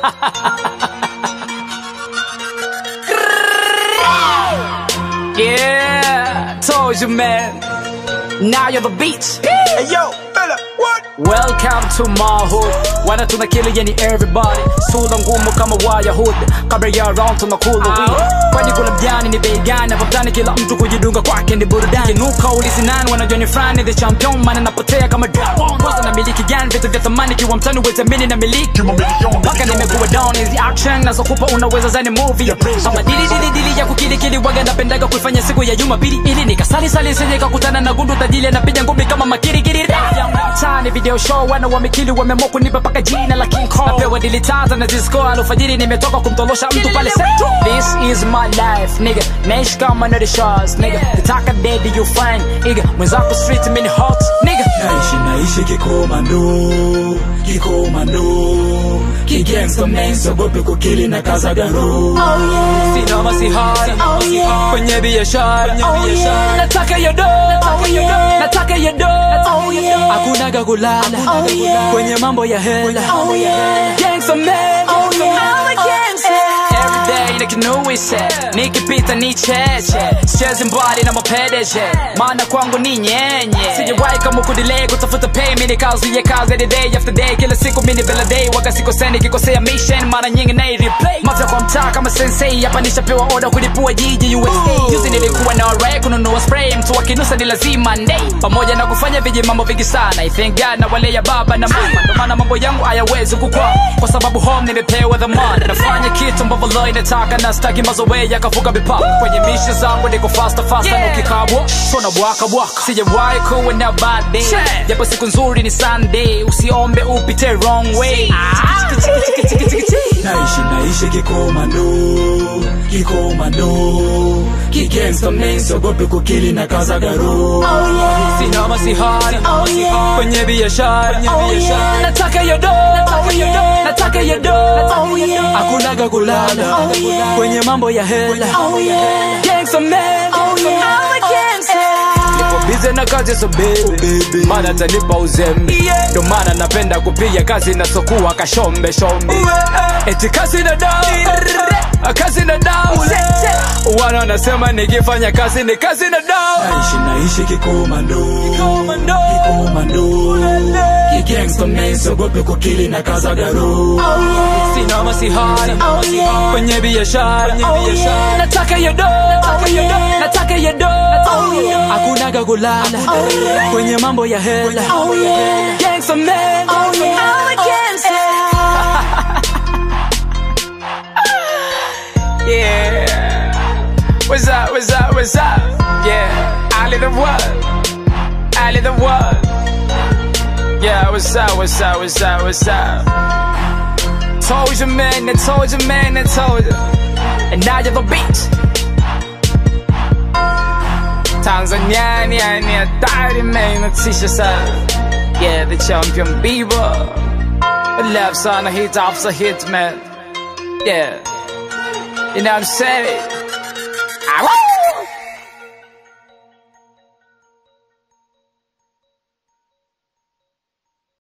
yeah, told you man. Now you're the beat. Hey yo, fella, what? Welcome to my hood. Wana tuna kill yani everybody. Sura ngumu kama waya hood. Kabla ya round tunakula weed. Kwani kula mjani ni bei gani? Hapa mtaani kila mtu kujidunga kwake ni burudani. Nuka ulisi nani wanajua ni frani the champion maana napotea kama dragon. Kwanza na miliki gani vitu vya thamani kiwa mtani uwetamini na miliki. Mpaka nimekuwa down is the action nazokupa unaweza zani movie. Kama dili dili dili ya kukili kili waga napendaga kuifanya siku ya Jumapili ili nikasali sali sije kakutana na gundu tajili anapiga ngumi kama makiri kiri. Tani video show wana wamekili wameamua kunipa paka jina la King Kong. Napewa dili tata na disco alfajiri nimetoka kumtolosha mtu pale Central. This is my life nigga. Naishi kama na the shots nigga. Nataka dead you find nigga. Mwenzako street mini hot nigga. naishi naishi kikomando kikomando kigangsta man sogope kukili na kazagaro Sina masihara kwenye biashara nataka yo do nataka yo do hakunaga kulala kwenye mambo ya hela Gangsta man Every day nikinuise nikipita ni cheche sichezi mbali na mapedeje maana kwangu ni nyenye sijawahi kama kudilei kutafuta pay mini kazi ya kazi every day after day kila siku mini bila day waga sikosea nikikosea mission mara nyingi na replay mafya kwa mtaa kama sensei hapa nishapewa oda kulipua jiji USA juzi nilikuwa na ore kununua spray mtu akinusa ni lazima ndei pamoja na kufanya viji mambo vingi sana I thank God na wale ya baba na mama ndo maana mambo yangu hayawezi kukwa kwa sababu home nimepewa dhamana nafanya kitu ambavyo lo inataka na staki mazoea yakavuka mipaka kwenye mishi zangu niko fasta fasta yeah. ukikabwa sona bwaka bwaka sijawahi kuwa na bad day japo siku nzuri ni Sunday usiombe upite wrong way naishi naishi kikomando kikomando kigangsta man sogope kukili na kazagaro sina masihara kwenye biashara nataka yo do nataka yo do hakunaga kulala kwenye mambo ya hela Gangsta man Niko busy na kazi so baby Mana tanipa uzembe Ndo maana napenda kupiga kazi na sokuwa kashombe shombe Eti kazi na dau Kazi na dau Wana wanasema nikifanya kazi ni kazi na dau naishi naishi kikomando kikomando kigangsta man sogope kukili na kazagaro Sina masihara kwenye biashara Nataka yo do Nataka yo do Hakunaga kulala kwenye mambo ya hela Gangsta man Yeah What's up, what's up, what's up? Yeah Ali the world Ali the world Yeah, what's up, what's up, what's up, what's up? Told you man, I told you man, I told you And now you're the beat Tanzania ni ni hatari man natisha sana Yeah, the champion Bieber Left sana hit after hit man Yeah You know what I'm saying? Ah, woo!